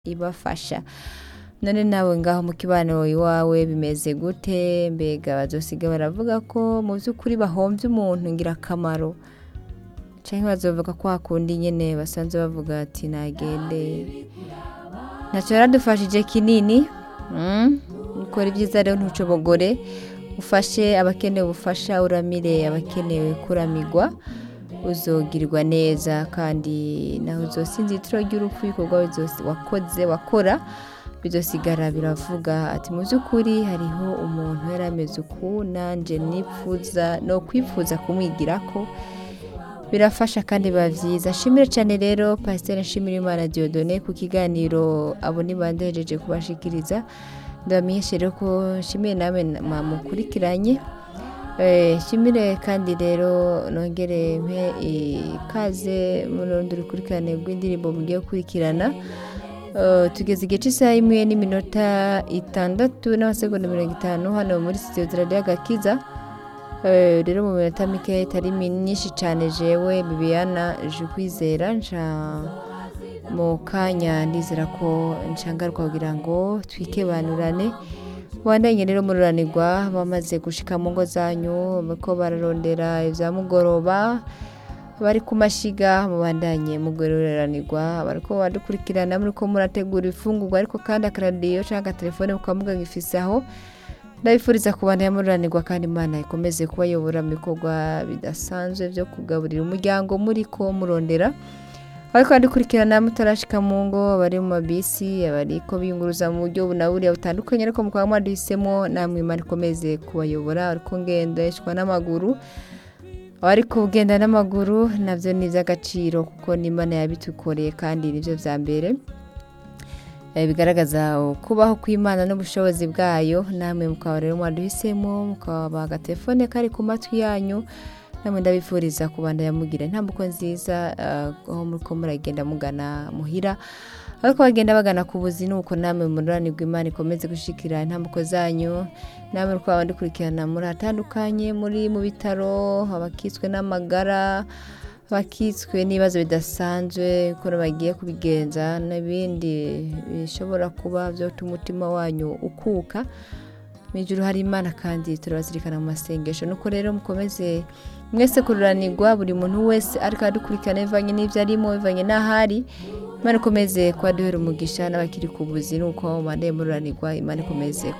ibafasha none nawe ngaho mu kibano iwawe bimeze gute mbega bazosiga baravuga ko mu by'ukuri bahombye umuntu ngirakamaro cyangwa bazovuga ko hakundi nyine basanzwe bavuga ati nagende ntacyo yaradufashije kinini ukora ibyiza rero ntucobogore ufashe abakenewe ubufasha uramire abakenewe kuramigwa uzogirwa neza kandi nawe uzosinze itiro ry'urupfu ibikorwa wakoze wakora bizosigara biravuga ati mu by'ukuri hariho umuntu yari ameze uku nanjye nifuza no kwifuza kumwigira ko birafasha kandi biba byiza nshimire cyane rero pasiteri nshimire imana diodone ku kiganiro abo ntibandejeje kubashikiriza ndabamenyeshe rero ko nshimiye nawe mukurikiranye nshimire kandi rero nongere mpe ikaze mu rundi rukurikirane rw'indirimbo mugiye gukurikirana tugeze igice cy'isaha imwe n'iminota itandatu n'amasegonda mirongo itanu hano muri sitidiyo radiyo agakiza rero mu minota mike itari myinshi cyane jewe bibiyana je kwizera nca mu kanya ndizera ko nshangarwa kugira ngo twikebanurane bandanye rero mururanirwa bamaze gushika mu ngo zanyu ko bararondera ibya mugoroba bari ku mashiga mubandanye mugororanirwa bariko badukurikirana muri ko murategura ifungurwa ariko kandi akaradiyo cyangwa agatelefone mukamuga ngifise aho ndabifuriza kubandanya mururanirwa kandi imana ikomeze kubayobora mu bikorwa bidasanzwe byo kugaburira umuryango muri ko murondera ariko badukurikirana mutarashika mu ngo bari mu mabisi abari ko biyunguruza mu buryo bunaburiya butandukanye ariko mukaba mwaduhisemo namwe imana ikomeze kubayobora ariko ngendeshwa n'amaguru abari kugenda n'amaguru nabyo ni iby'agaciro kuko n'imana yabitukoreye kandi nibyo bya mbere bigaragaza kubaho kw'imana n'ubushobozi bwayo namwe mukaba rero mwaduhisemo mukaba agatelefone kari ku matwi yanyu namwe ndabifuriza kubanda yamugira intambuko nziza aho muri ko muragenda mugana muhira ariko bagenda bagana ku buzi nuko namwe mururanirwa imana ikomeze gushikira intambuko zanyu namwe twaba dukurikirana muri hatandukanye muri mu bitaro abakitswe n'amagara abakitswe n'ibibazo bidasanzwe ko bagiye kubigenza n'ibindi bishobora kuba byatuma umutima wanyu ukuka mu ijoro hari imana kandi turabazirikana mu masengesho nuko rero mukomeze mwese kururanirwa buri muntu wese ariko adukurikirana bivanye n'ibyo arimo bivanye n'ahari imana ikomeze kubaduhera umugisha n'abakiri ku buzi nuko mubandeye mururanirwa imana ikomeze